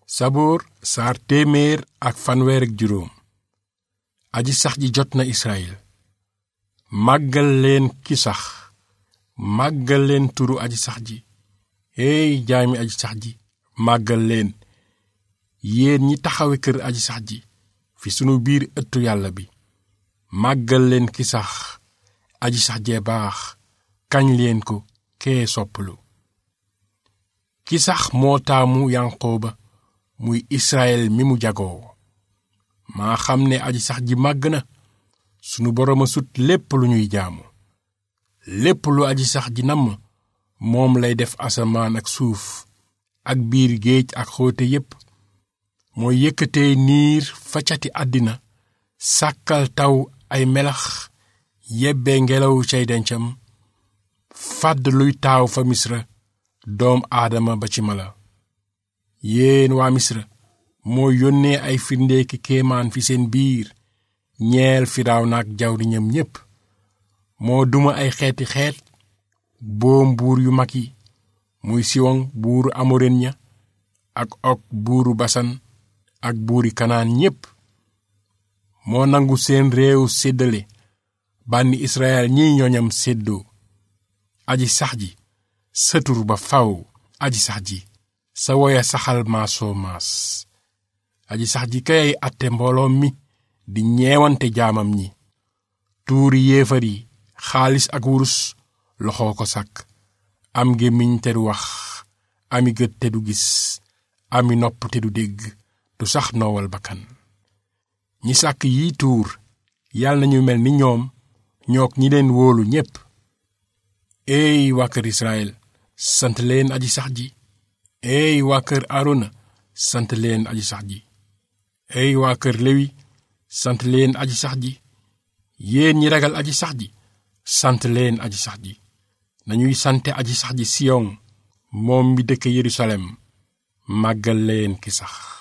saboor saar téeméer ak fanweer ak juróom aji sax ji jot na israel màggal leen ki sax màggal leen turu aji sax ji hey jaami aji sax ji màggal leen yéen ñi taxawe kër aji sax ji fi sunu biir ëttu yàlla bi màggal leen ki sax aji sax jee baax kañ leen ko kee soppalu ki sax moo taamu yanqooba muy israel mi mu jagoo maa xam ne aji sax ji màgg na sunu boroom a sut lépp lu ñuy jaamu lépp lu aji sax ji namm moom lay def asamaan ak suuf ak biir géej ak xóote yépp mooy yëkkatee niir fa cati àddina sàkkal taw ay melax yebbe ngelaw cay dencam fàdd luy taaw fa misra doom aadama ba ci mala yéen waa misra moo yónnee ay firndeeki kéemaan fi seen biir ñeel firaaw naak jawriñam ñépp moo duma ay xeeti xeet boom buur yu mag yi muy siwoŋ buuru amoren ña ak ok buuru basan ak buuri kanaan ñépp moo nangu seen réew séddale bànni israel ñiy ñoñam séddoo aji sax ji sëtur ba faw aji sax ji sa woya saxal maasoo maas aji sax ji kay atte mbooloom mi di ñeewante jaamam ñi tuuri yéefar yi xaalis ak wurus loxoo ko sàkk am gémmiñ te du wax ami gët te du gis ami nopp te du dégg du sax noowal bakkan ñi sàkk yi tuur yàlla nañu mel ni ñoom ñook ñi leen wóolu ñépp eey waa kër Israël sant leen aji sax ji eey waa kër Aarona sant leen aji sax ji eey waa kër Lewi sant leen aji sax ji yéen ñi ragal aji sax ji sant leen aji sax ji nañuy sante aji sax ji Siyon moom mi dëkk Yerusalem màggal leen ki sax